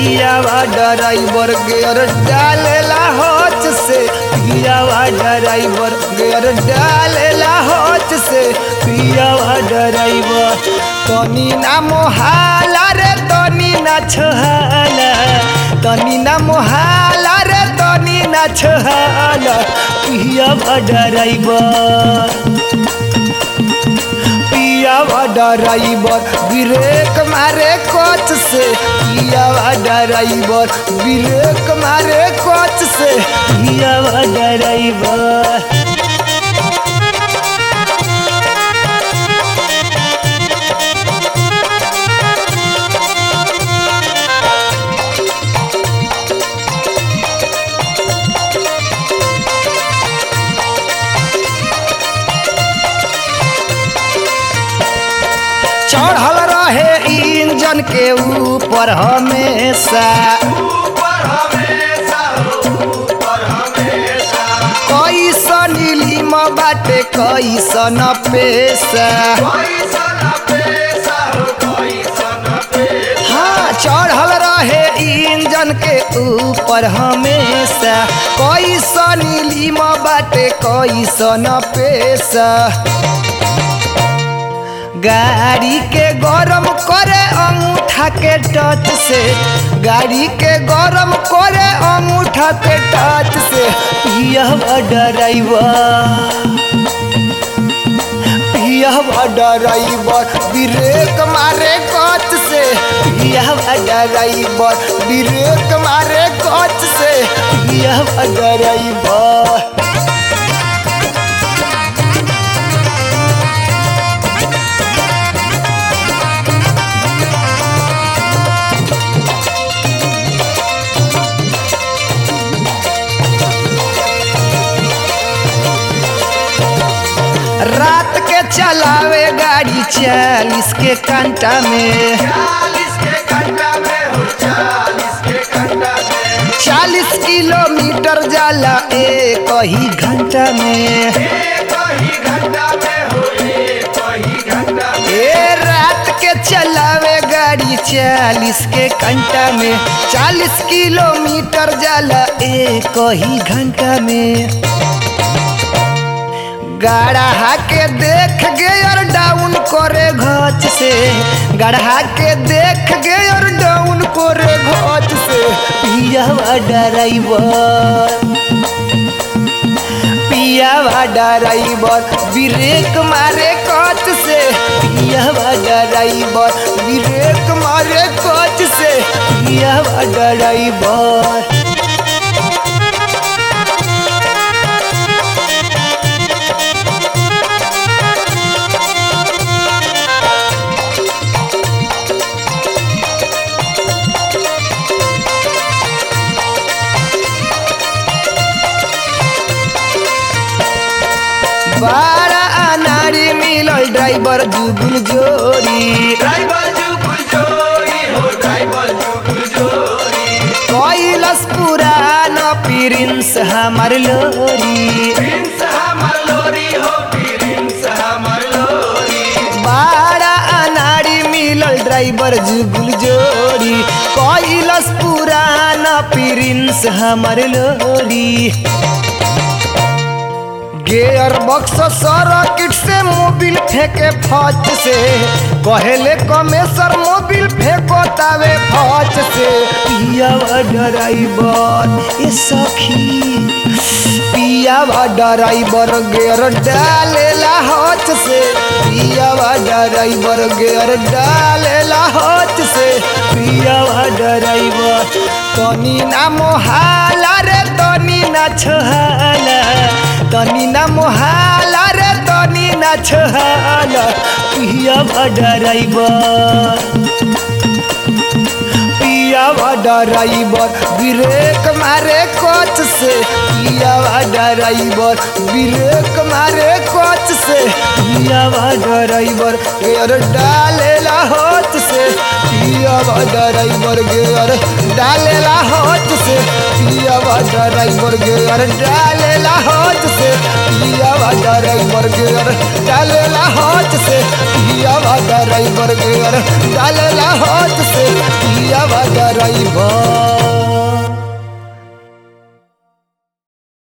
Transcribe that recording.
पियावा driver gear डालेला होच से पियावा ड्राइवर गियर डालेला होच से पियावा ड्राइवर तनी ना मोहाला रे तनी ना छहाला तनी ना मोहाला रे तनी ना छहाला पियावा ड्राइवर पियावा ड्राइवर ब्रेक मारे कोच से पियावा ड्राइवर ब्रेक मारे कोच से पियावा ड्राइवर चढ़ल रहे इंजन के ऊपर हमेशा कैसन नीलिम बाटे कैसन पेशा हाँ चढ़ल रहे इंजन के ऊपर हमेशा कैसन नीलिम बाटे कैसन पेशा गाड़ी के गरम करे अंगूठा के टच से गाड़ी के गरम करे अंगूठा के टच से पियवा ड्राइवर पियवा ड्राइवर ब्रेक मारे कच से पियवा ड्राइवर ब्रेक मारे कच से पियवा ड्राइवर रात के चलावे गाड़ी चालीस के घंटा में चालीस किलोमीटर जाला एक ही घंटा में ए रात के चलावे गाड़ी चालीस के घंटा में चालीस किलोमीटर जाला एक ही घंटा में गढ़ा के देख गेयर डाउन करे घच से गढ़ा के देख गेयर डाउन करे घच से पियावा ड्राइवर पियावा ड्राइवर ब्रेक मारे कच से पियावा ड्राइवर ब्रेक मारे कच से पियावा ड्राइवर बड़ा अनारी मिलल ड्राइवर जुगुल जोड़ी कैलस पुरान प्रिंस हमार लोरी बड़ा अनारी मिलल ड्राइवर जुगुल जोड़ी कैलस पुरान प्रिंस हमार लोरी गेयर बक्स सर्किट से मोबिल फेंके फच से कहेले कमेसर मोबिल फेंको तावे फच से पियावा ड्राइवर ए सखी पियावा ड्राइवर गेयर डालेला हच से पियावा ड्राइवर गेयर डालेला हच से पियावा ड्राइवर तनी ना मोहाला रे तनी ना छहाला तनी ना मोहाला रे तनी ना छहाला पियावा ड्राइवर पियावा ड्राइवर ब्रेक मारे कोच से पियावा ड्राइवर ब्रेक मारे कोच से पियावा ड्राइवर गेयर डालेला होच से पियावा ड्राइवर गेयर डालेला होच से पियावा ड्राइवर गेयर डालेला होच से पियावा ड्राइवर गेयर डालेला होच से पियावा ड्राइवर गेयर डालेला होच से पियावा ड्राइवर ड्राइवर